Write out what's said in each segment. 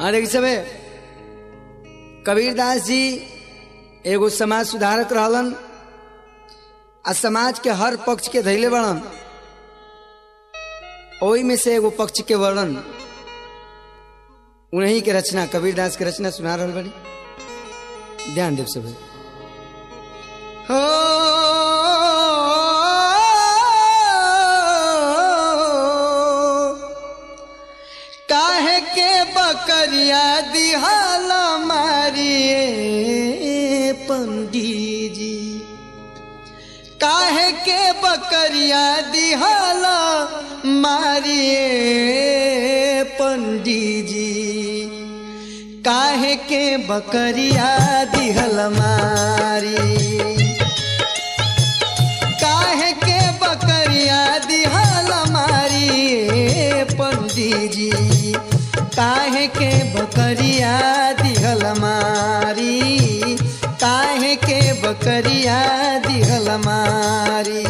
हाँ देखी सबे कबीरदास जी एगो समाज सुधारक रहलन आ समाज के हर पक्ष के धैले बड़न ओही में से एगो पक्ष के वर्णन उन्हीं के रचना कबीरदास के रचना सुना रहल बड़ी ध्यान देव सब हो काहे के बकरिया दिहाला मारिए पंडित जी काहे के बकरिया दिहाला मारिए पंडित जी काहे के बकरिया दिहल मारी काहे के बकरिया दिहल मारी पंडित जी काहे के बकरिया दिहल मारी काहे के बकरिया दिहल मारी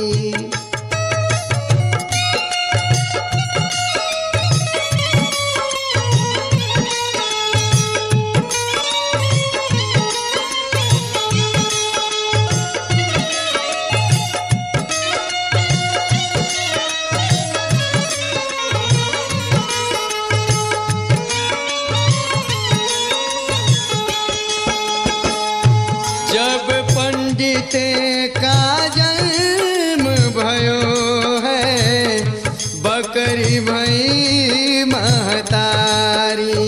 जब पंडित का जन्म भयो है बकरी भई महतारी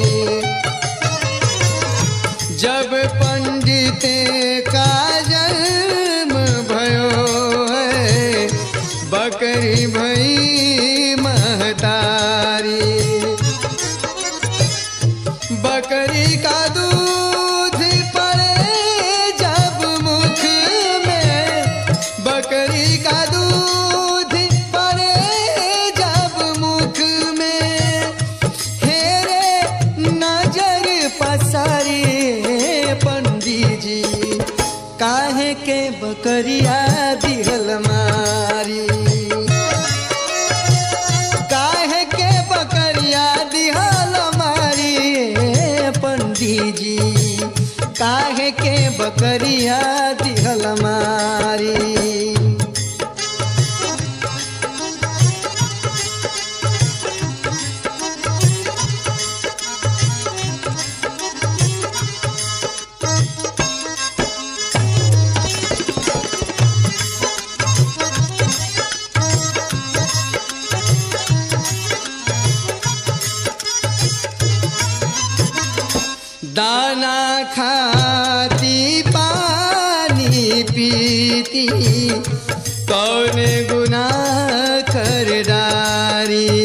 जब पंडित का जन्म भयो है बकरी भई महतारी बकरी का दूध पड़े जब मुख में बकरी का दूध पड़े जब मुख में हेरे नजर पसारी पंडित जी काहे के बकरिया दिहल मारी काहे के बकरिया दिहल मारी पंडित जी काहे के बकरिया दिहल मारी दाना खाती पानी पीती कौन गुनाह कर डारी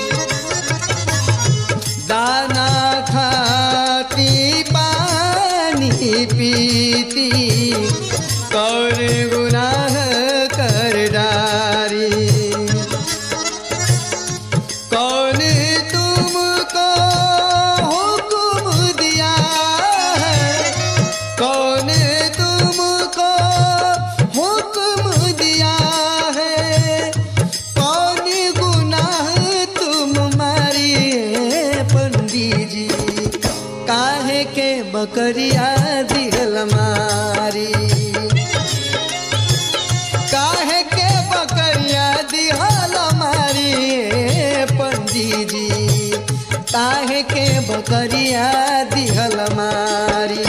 दाना खाती पानी पीती कौन गुनाह कर डारी कौन तुमको हुक्म दिया है कौन तुमको हुक्म दिया है कौन गुनाह तुम मारिए पंडित जी काहे के बकरिया दिहल मारी काहे के बकरिया दिहल मारी पंडित जी काहे के बकरिया दिहल मारी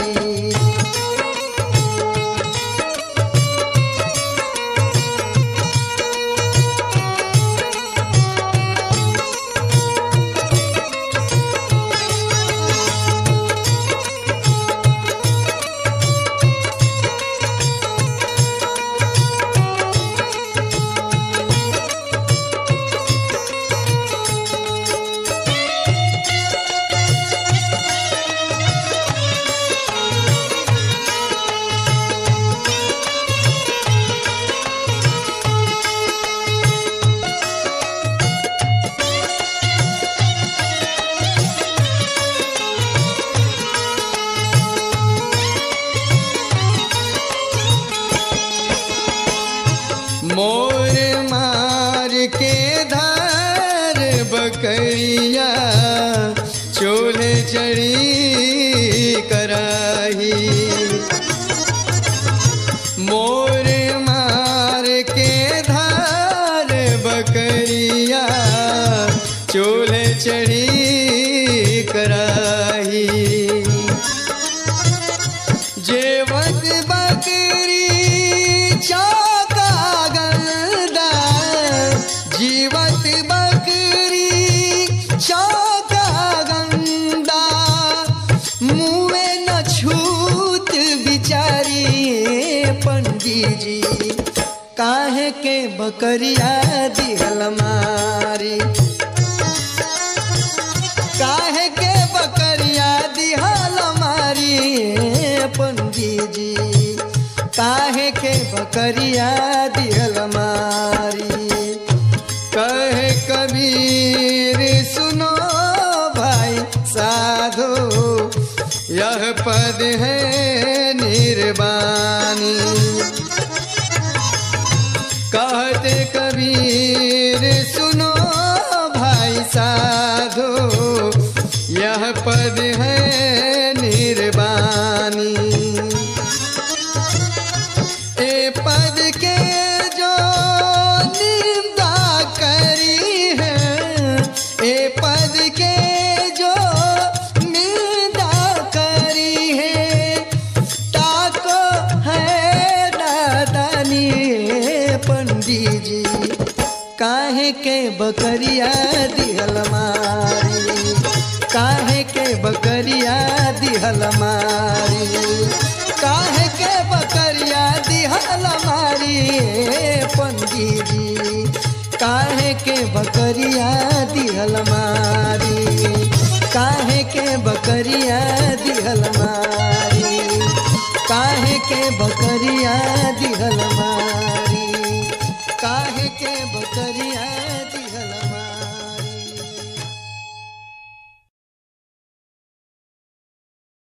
मोर मार के धार बकैया चोर चूल्हे चढ़ी कराही मोर मार के धार बकरिया चूल्हे चढ़ी कराही जेवत बकरी चौका गंदा जीवत बकरी चौका गंदा मुँहे न छूत बिचारी पंडित जी काहे के बकरिया दिहल मारी काहे के बकरिया दिहल मारी पंडित जी काहे के बकरिया दिहल मारी कहे कबीर सुनो भाई साधो यह पद है निर्वाणी कहते कबीर सुनो भाई साधो यह पद है निर्वाणी ए पद के जो निंदा करी है ए पद के जो निंदा करी है ताको है दादानी पंडित जी काहे के बकरिया दिहल मारी काहे के बकरिया दिहल मारी काहे के बकरिया दिहल मारी पंडित जी काहे के बकरिया दिहल मारी काहे के बकरिया दिहल मारी काहे के बकरिया दिहल